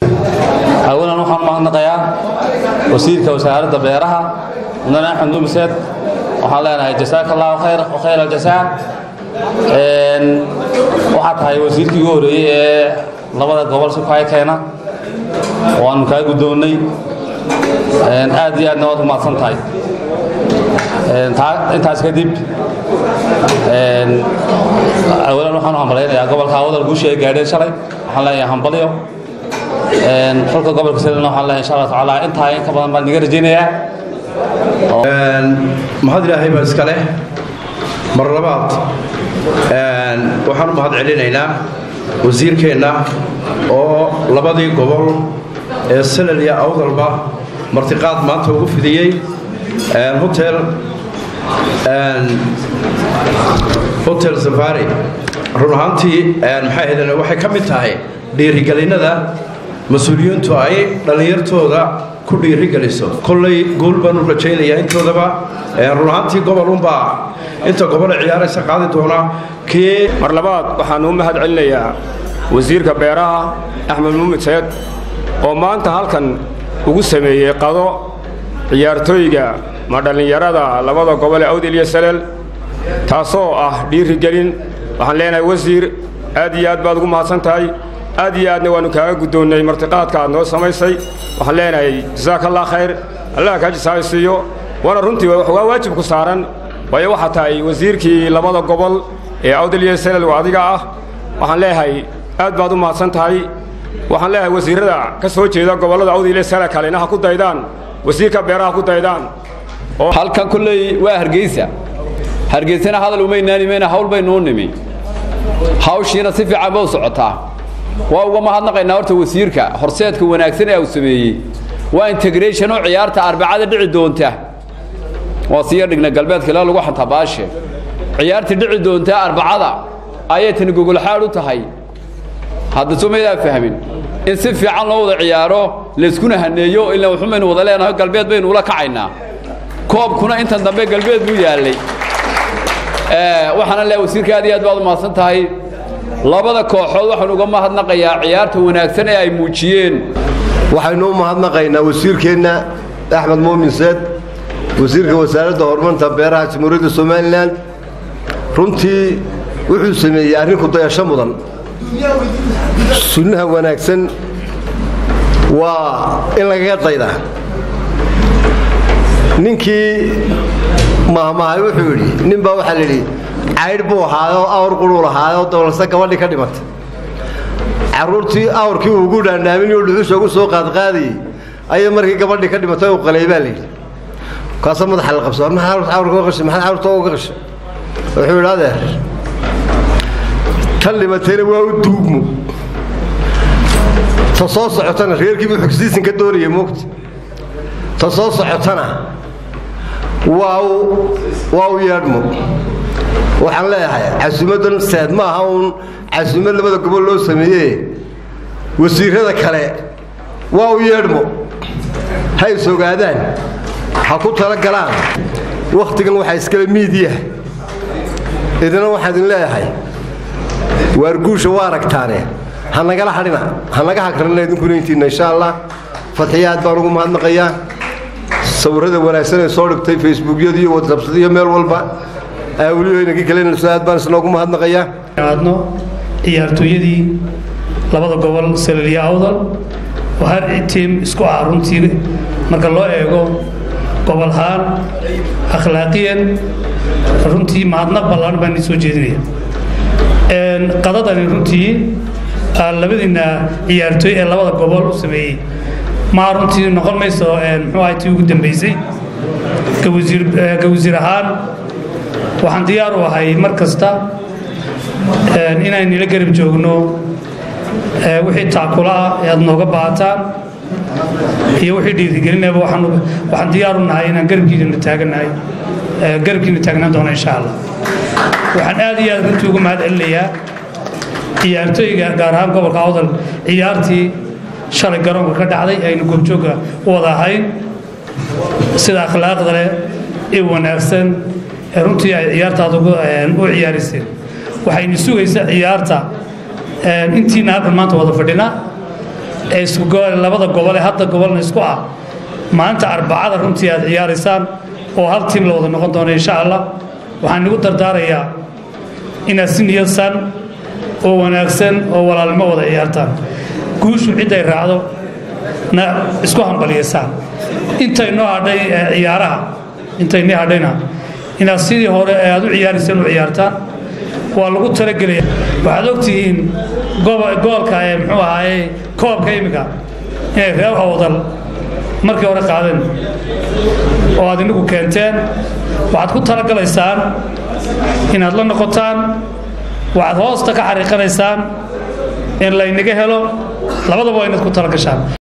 awalan waxaan u mahadnaqayaa wasiirka wasaaradda beeraha mudane axmed numiseed waxaan leenahay jasaaka allahu khayr wa khayr aljasaa waxaa tahay wasiirkii ugu horreeyey ee labada gobol si kaay keena waanu kaa guddoonnay aad iyo aadna waad u mahadsan tahay intaas kadib awalan waxaan u hambalaynayaa gobolka wadal guusha ay gaadheen shalay waxaan leeyahay hambalyo xulka gobolka selina waxaan leeyahay insha allah tacaala intaa in ka badan baan niga rajaynayaa mahad ilaahay baa iska leh mar labaad waxaan u mahad celinaynaa wasiirkeenna oo labadii gobol ee selal iyo awdalba martiqaad maanta ugu fidiyey hotel hotel safari run ahaantii maxay ahaydeen waxay ka mid tahay dhiirigelinnada mas-uuliyiintu ay dhallinyartooda ku dhiirigeliso kollay guul baan u rajaynayaa intoodaba run ahaantii gobol unbaa inta gobole ciyaaraysa qaadi doona kii mar labaad waxaan u mahad celinayaa wasiirka beeraha axmed muumin seed oo maanta halkan ugu sameeyey qado ciyaartooyga ma dhallinyarada labada gobol ee awdil iyo salel taasoo ah dhiirigelin waxaan leenahay wasiir aad iyo aad baad ugu mahadsan tahay aad iyo aadna waannu kaaga guddoonnay martiqaadka aad noo samaysay waxaan leenahay jasaaka allah khayr allah kaa jasaayo siiyo waana runtii waa waajib ku saaran waayo waxaa tahay wasiirkii labada gobol ee awdal iyo salel oo adiga ah waxaan leeyahay aad baad u mahadsan tahay waxaan leeyahay wasiirrada ka soo jeeda gobollada awdal iyo salel kalena ha ku daydaan wasiirka beeraha ku daydaan halkan kolley waa hargeysa hargeysana hadal umaynaanimayna hawl baynuu nimi hawshiina si fiican ba u socotaa waa uga mahadnaqaynaa horta wasiirka horseedka wanaagsan ee uu sameeyey waa integration oo ciyaarta arbacada dhici doonta waa siya dhigna galbeedka ilaa lagu xantaa baashe ciyaartii dhici doonta arbacada ayay tani gogolxaad u tahay hadda soo maydaa fahmin in si fiican loo wada ciyaaro layskuna haneeyo ilaa wuxuu baynu wada leenahay galbeed baynu ula kacaynaa koobkuna intan dambe galbeed buu yaallay waxaana leeyahay wasiirka aad iyo aad baad u mahadsan tahay labada kooxood waxaan uga mahadnaqayaa ciyaarta wanaagsan ee ay muujiyeen waxaynu u mahadnaqaynaa wasiirkeenna axmed muumin seed wasiirka wasaaradda horumarinta beeraha jamhuuriyadda somalilan runtii wuxuu sameeyey arrinku dayasho mudan sunnaha wanaagsan waa in lagaga daydaa ninkii mahmahay wuxuu yidhi nin baa waxaa layidhi caydh buu ahaayoo awr quruu lahaayoo dabalse gabadhii ka dhimatay carruurtii awrkii ugu dhaandhaaminoo dhuxusha ugu soo qaadqaadayey ayay markii gabadhii ka dhimatay u qalay baa layidhi kaasa madaxa la qabso maxaad awrka qashay maxaad awrta uga qashay wuxuu yidhi adeer tan dhimatayna waa u duugmo ta soo socotana reerkiibuu xogsiisin ka doonayay moogta ta soo socotana waa u waa u yeedhmo waxaan leeyahay casuumaddan seed ma aha uun casuumad labada gobol loo sameeye wasiirrada kale waa u yeedhmo ha is ogaadaan ha ku tala galaan wakhtigan waxaa iskale miidiya idina waxaan idin leeyahay waar guusha waa aragtaane ha nagala hadhina ha naga hagrana idinkuna intiinna insha allah fadxiya aad baan ugu mahadnaqayaa sawirrada wanaagsan ee soo dhigtay facebookyada iyo whatsapsada iyo meel walba awliyoynagii kalenayso aad baan isnoogu mahadnaqayaa aadno ciyaartooyadii labada gobol salaliya awdal oo har tiim isku ah runtii marka loo eego gobolhaan akhlaaqiyan runtii mahadnaq ballaan baan soo jeedinaya qadadani runtii labadiina ciyaartooy ee labada gobol u sameeyey maa runtii noqon mayso muxuu ahay tii ugu dambaysay ka wasiir ahaan waxaan diyaar u ahay mar kasta inaynila garab joogno wixii taakula ah ee aad nooga baahataan iyo wixii dhiirigelinayba waxaan diyaar u nahay inaan garabkiina taaganahay garabkiina taagnaan doono insha allah waxaan aad iyo aad runtii uga mahad celinayaa ciyaartooyga gaar ahaan gobolka awdal ciyaartii shalay garoonka ka dhacday aynu goobjoogga u wada ahayn sida akhlaaqda leh ee wanaagsan ee runtii ay ciyaartaada u ciyaarayseen waxaynu sugaysaa ciyaarta intiina halkan maanta wada fadhina ee isku labada gobol ee hadda gobolna isku ah maalinta arbacada runtii aad ciyaaraysaan oo hal tiim la wada noqon doono insha allah waxaan igu dardaarayaa inaad si niyadsan oo wanaagsan oo walaalnimo wada ciyaartaan guushu cidday raacdo na isku hambaliyaysaan intay noo hadhay ciyaaraha intay nii hadhayna inaad sidii hore ee aad u ciyaarayseen u ciyaartaan waa lagu talagelaya waxaad ogtihiin goolka ee muxuu ahaaye koobka imika inay reer howdal markii hore qaadeen oo aad inagu keenteen waxaad ku talagalaysaan inaad la noqotaan waxaad hoosta ka xariiqanaysaan in laynaga helo labadaba waa inaad ku talagashaan